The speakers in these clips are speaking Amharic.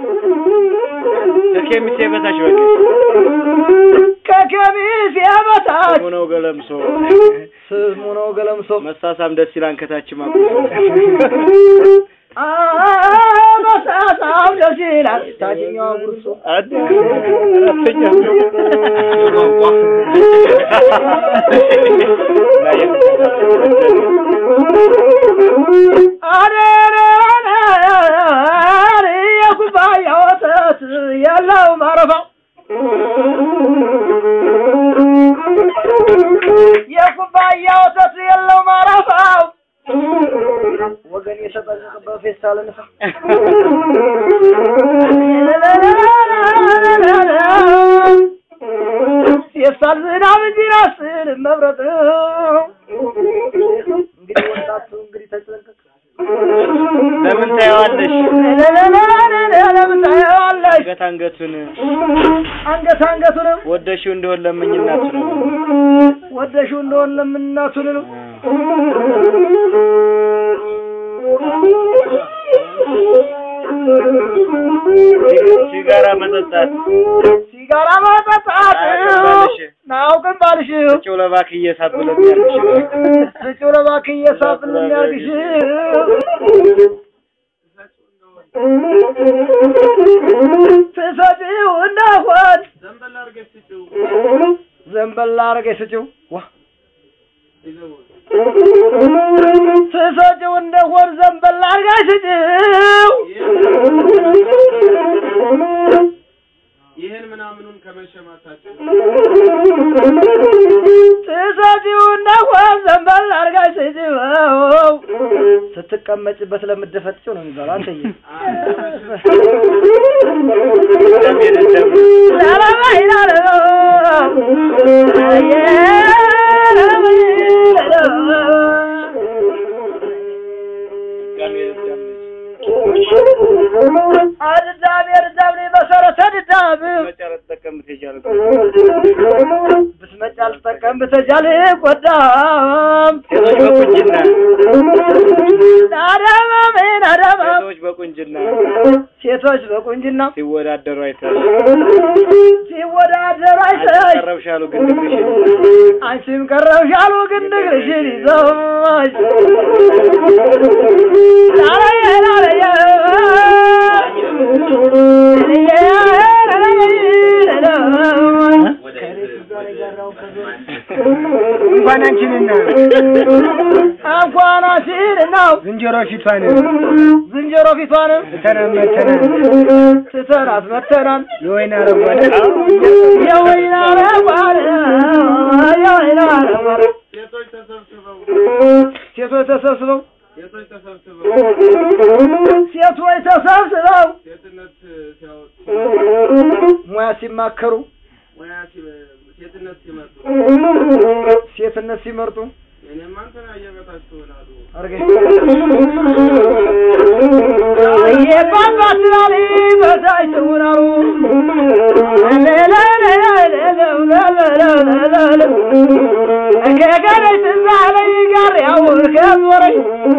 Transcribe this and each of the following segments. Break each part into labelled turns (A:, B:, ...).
A: ከኬሚሴ በታች በቃ
B: ከከሚሴ በታች
A: ስሙ ነው ገለምሶ
B: ስሙ ነው ገለምሶ
A: መሳሳም ደስ ይላል ከታች ማቁሶ
B: መሳሳም ደስ ይላል ታችኛዋ ጉርሶ አሬሬ የኩባያ ወተት ያለው ማረፋው የኩባያ ወተት የለው ማረፋው ወገን የተጠቀቀበት ፌስታል ንፋ ፌስታል ዝናብ እንጂ ራስን መብረጥ እንግዲህ ወጣቱ እንግዲህ ተጠንቀቅ
A: ለምን ታየዋለሽ
B: ለምን ታየዋለሽ
A: አንገት አንገቱን
B: አንገት አንገቱንም
A: ወደሽው እንደሆን ለምኝ እናቱ ነው
B: ወደሽው እንደሆን ለምናቱን ነው
A: ሲጋራ መጠጣት
B: ሲጋራ ማጠጣት
A: አያውቅም
B: ናውቅም ባልሽ
A: ጭው ለባክ እየሳብለ የሚያልሽ
B: ስጭው እባክህ እየሳብን የሚያርግሽ ትሰጪው እንደሆን ዘንበል አድርገሽ ስጪው ዋ ትሰጪው እንደሆን ዘንበል አድርገሽ ስጪው
C: ይህን ምናምኑን ከመሸማታችን
B: ትሰጪው እንደሆን ዘንበል አድርገሽ ስጪው ስትቀመጭበት ለምትደፈጥጪው ነው የሚባለው አንተዬ አድዳሜ አድዳሜ መሰረተ ድዳም ብትመጪ አልጠቀም ብትጃል ቆዳም
A: ሴቶች በቁንጅና
B: ናደማሜ ናደማም
A: ሴቶች በቁንጅና
B: ሴቶች በቁንጅና
A: ሲወዳደሩ አይተሽ
B: ሲወዳደሩ አይተሽ
A: ቀረብሻሉ ግን ድግሽን
B: አንቺም ቀረብሽ አሉ ግን ንግርሽን ይዘውሽ ላላየ ላላየ
D: እንኳን አንቺንና
B: እንኳን አንቺን ነው
D: ዝንጀሮ ፊቷን
B: ዝንጀሮ ፊቷንም
D: ተነመተናል
B: ትተናት መተናል
D: የወይን አረጓል
B: የወይን አረጓል የወይን አረጓል
C: ሴቶች ተሰብስበው
B: ሴቶች ተሰብስበው
C: ሴቶች ተሰብስበው
B: ሴቶች ተሰብስበው
C: ሴትነት ሲያወጡ
B: ሙያ ሲማከሩ
C: ሙያ ሲ- ሴትነት ሲመጡ
B: ሴትነት ሲመርጡ
C: እኔማ እንትና እየበታች ትሆናሉ
B: አርገ የባባትላሊ በታይ ትውናሉ ከገደይ ትዛለይ ጋር ያውር ከዞረኝ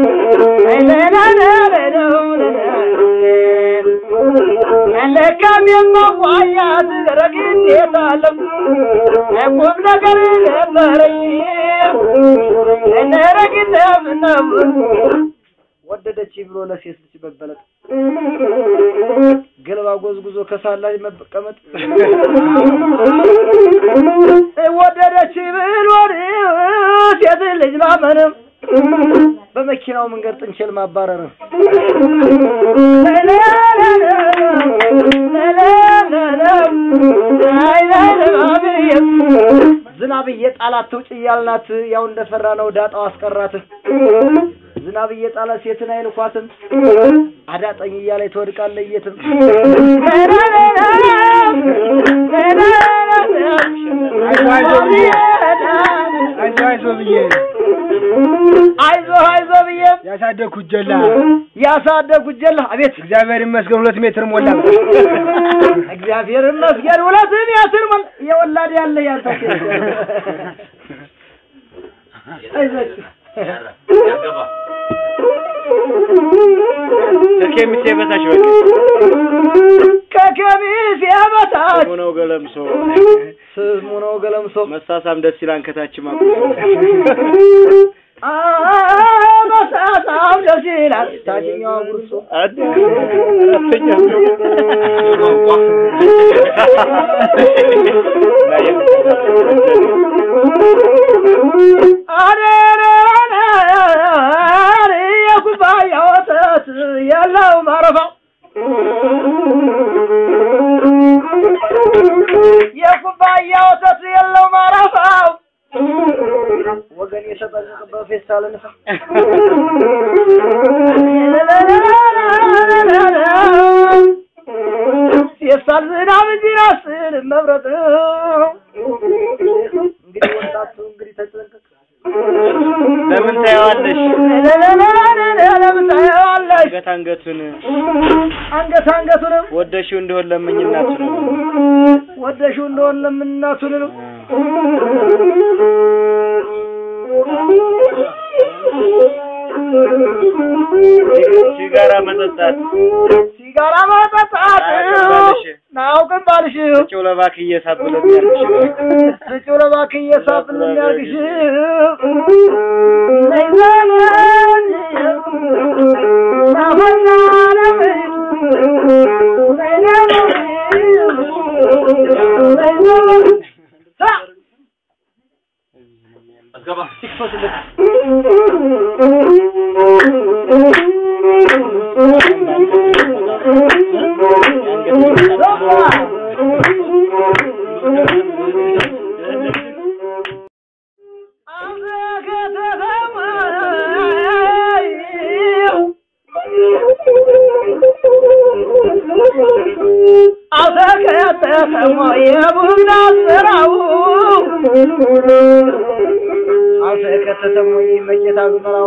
B: ለካም የማዋያት ረግዴታ አለም ቁም ነገር ነበረኝ ነረግደም ነበር ወደደች ብሎ ለሴት ልጅ መበለጥ ገልባ ጎዝጉዞ ከሳላይ መቀመጥ ወደደች ብሎ ሴት ልጅ ማመንም በመኪናው መንገድ ጥንቸል ማባረር ዝናብ እየጣላት ትውጭ እያልናት ያው እንደፈራ ነው ዳጣው አስቀራት። ዝናብ እየጣለ ሴትን አይልኳትም አዳጠኝ እያለች ትወድቃለች የትም
D: አይዞ አይዞ ብዬ
B: አይዞ አይዞ ብዬ
D: ያሳደግኩት ጀላ
B: ያሳደጉት ጀላ አቤት
D: እግዚአብሔር ይመስገን ሁለት ሜትር ሞላ።
B: እግዚአብሔር ይመስገን ሁለት ሜትር ሞል የወላድ ያለ ያንተ ሴት አይዞህ
A: ከኬሚሴ በታች በቃ ነው ገለምሶ
B: ስሙ ነው ገለምሶ
A: መሳሳም ደስ ይላል ከታችም አቁ
B: መሳሳም ደስ ይላል ታችኛው ጉርሶ
A: አድ አራተኛ
B: የኩባያ ወተት ያለው ማረፋው የኩባያ ወተት የለው ማረፋው ወገን የተጠንቀቀበት ፌስታል ንፋ ፌስታል ዝናብ እንጂ ራስን መብረጥ እንግዲህ ወጣቱ እንግዲህ ተጠንቀቅ
A: ለምን ታየዋለሽ?
B: ለምን ታየዋለሽ?
A: አንገት አንገቱን
B: አንገት አንገቱንም
A: ወደሽው እንደሆን ለምኝናቱ ነው።
B: ወደሽው እንደሆን ለምናቱንም
A: ሲጋራ መጠጣት
B: ሲጋራ ማጠጣት
A: አያውቅም
B: ናውቅም ባልሽ
A: ጭው ለባክ እየሳብለ የሚያልሽ
B: ስጭው ለባክህ እየሳብን የሚያርግሽ ነይ ዘመን ናፈና ነብይ ነይ ነብይ ነይ ዘመን ስራ አልተከተተሞ የቡና ስራው አልተከተተሞ መቄታ ዝመራው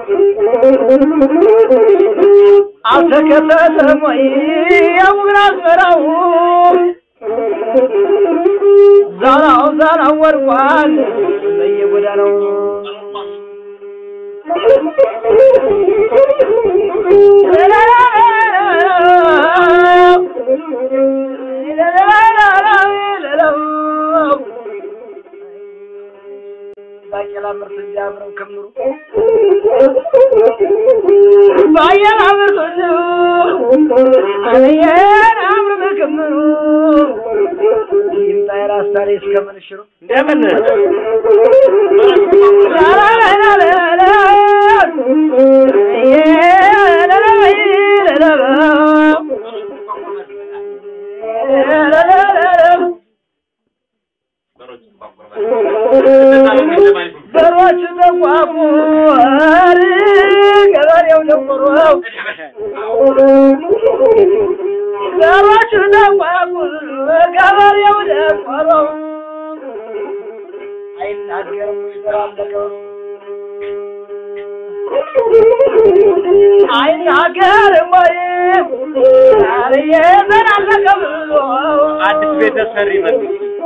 B: አልተከተተሞ የቡና ስራው ዛራው ዛራው ወድቋል በየጎዳናው ባቄላ ምርት እንዲያምረው ከምሩ ባቄላ ምርት አየን አምር ከምሩ ይምጣ የራስታሪ እስከምንሽሩ
A: እንደምን
B: በሮች ተቋቁ ገበሬው ደቆረው በሮች ተቋቁ ገበሬው ደቆረው አይናገርም ይበራለገው አይናገርም ወይ ዛሬ ዘናለቀ ብሎ
A: አዲስ ቤተሰሪ መጡ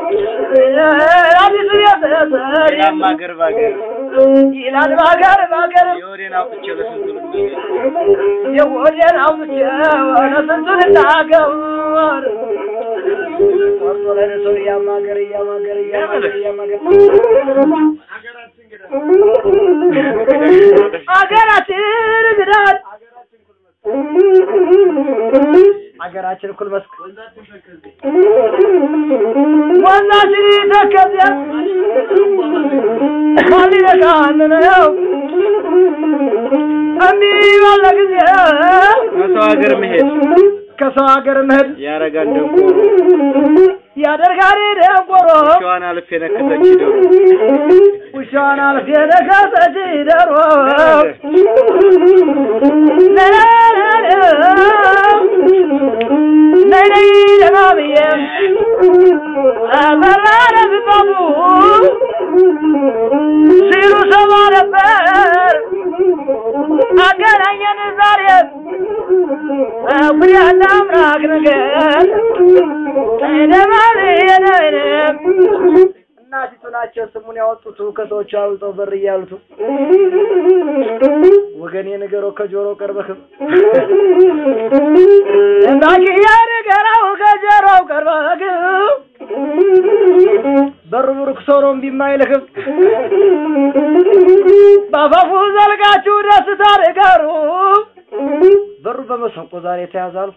B: አዲስ ቤተሰብ
A: ሌላም አገር ባገር
B: ይላል ባገር ባገር
A: የወዴን አውጥቼ ለስንቱ ልናገር
B: የሆዴን አውጥቼ ወደ ስንቱን እናገር ቆርጦ ለነሰው እያማገር እያማገር እያማገር እያማገር
C: ሀገራችን እንግዲህ
B: አገራችን ግዳል አገራችን እኩል መስክ
C: ወንዛችን ተከዜ
B: ወንዛችን ተከዚያ ማን ሊነካን ነው እምቢ ባለ ጊዜ
A: ከሰው ሀገር መሄድ
B: ከሰው ሀገር መሄድ
A: ያረጋል ደንቆሮ
B: ያደርጋል ደንቆሮ
A: ሸዋን አልፌ ነከሰች ዶሮ
B: ውሻዋን አልፌ ነከሰች ደሮ ነይ ነይ ደህና ብዬ አበራረ ብባቡ ሲሉ ሰማ ነበር አገናኘን ዛሬ ጉዳና አምላክ ነገር ደማብየነንም እናቲቱ ናቸው ስሙን ያወጡት ከሰዎቹ አብልጠው በር እያሉት ወገኔ ንገረው ከጆሮ ቀርበህም እንዳኪያ ንገረው ከጆሮ ጀራው ቀርበግ በሩ ብሩክ ሰው ነው እምቢ የማይልህም በአፋፉ ዘልቃችሁ ደስታ ንገሩ በሩ በመሰንቆ ዛሬ ተያዛሉ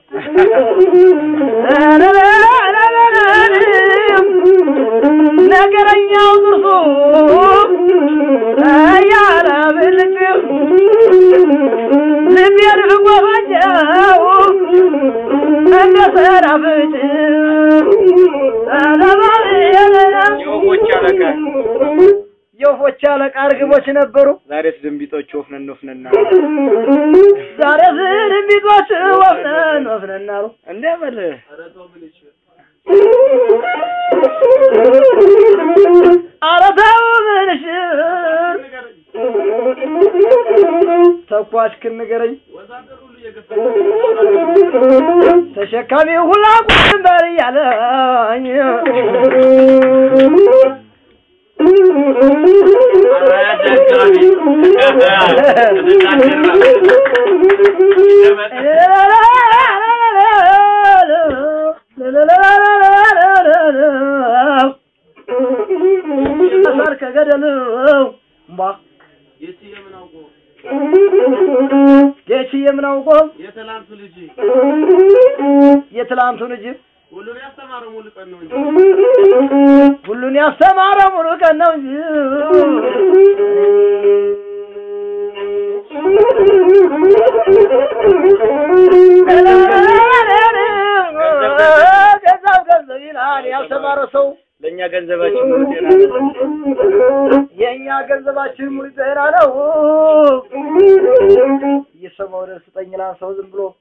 B: ነገረኛው ጥርሱ እያለ ብልጭ ልቤን ጎበኘው እንደ ሰናፍጭ
A: የወፎች አለቃ
B: የወፎች አለቃ እርግቦች ነበሩ።
A: ዛሬስ ድንቢጦች ወፍነን ወፍነና
B: ዛሬ ዝንቢጦች ወፍነን ወፍነን አሉ።
A: እንደ በል
B: ኧረ ተው ምንሽር ተኳሽ ክንገረኝ ተሸካሚ ሁላ ቁንበር እያለኝ ሳር ከገደል እምቧ
C: የትዬ ምን አውቆ
B: ጌችዬ ምን አውቆ
C: የትላንቱ ልጅ
B: የትላንቱን እጅ
C: ሁሉን ያስተማረ ሙሉ ቀን ነው እንጂ
B: ሁሉን ያስተማረ ሙሉ ቀን ነው እንጂ ገንዘብ ገንዘብ ይላል ያልተማረ ሰው
A: ለእኛ ገንዘባችን ሙሉ ጤና ነው።
B: የእኛ ገንዘባችን ሙሉ ጤና ነው። እየሰማው ደስ ስጠኝ ይላል ሰው ዝም ብሎ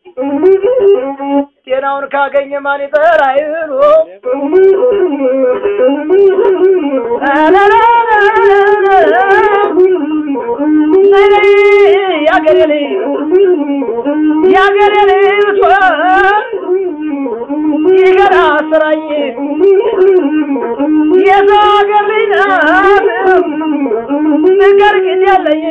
B: ጤናውን ካገኘ ማን ይጠራ ይሉ ያገሬ ልጅ ያገሬ ልጅ ብትሆን ይገራ ስራኝ የሰው ሀገር ልጅ ናት ነገር ግን ያለኝ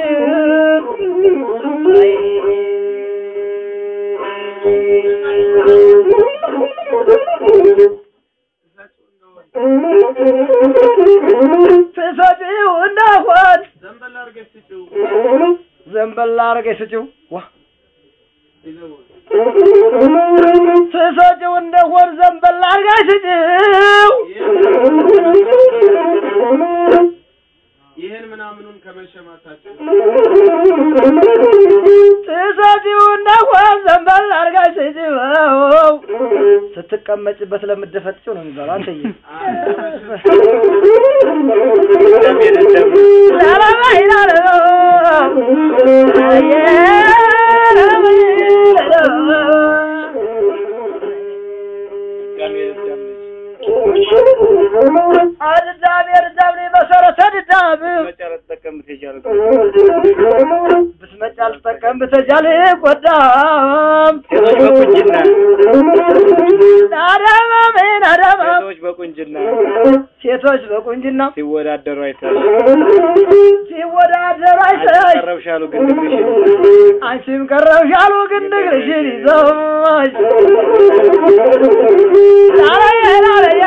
B: ትሰጪው እንደሆን
C: ዘንበል አድርገሽ ስጪው
B: ዘንበል አድርገሽ ስጪው ዋ
C: ይዘው
B: ትሰጪው እንደሆን ዘንበል አድርገሽ ስጪው
C: ይህን ምናምኑን ከመሸማታቸው
B: ትሰጪው እንደሆን ዘንበል አድርገሽ ስጪው ስትቀመጭበት ለምደፈጥጪው ነው የሚባለው አንተዬ አድዳም የድዳም መሰረተ ድዳም
A: መጨረስ ተቀምጥ የቻለ
B: ብትመጪ አልጠቀም ብትጃል ቆዳም
A: ሴቶች በቁንጅና
B: አዳማ ምን አዳማ
A: ሴቶች በቁንጅና
B: ሴቶች በቁንጅና
A: ሲወዳደሩ አይተሽ
B: ሲወዳደሩ
A: አንቺ
B: አይተሽ
A: ቀረብሻሉ ግን ድግሽን
B: አንቺም ቀረብሽ አሉ ግን እግርሽን ይዘውሽ ላላየ ላላየ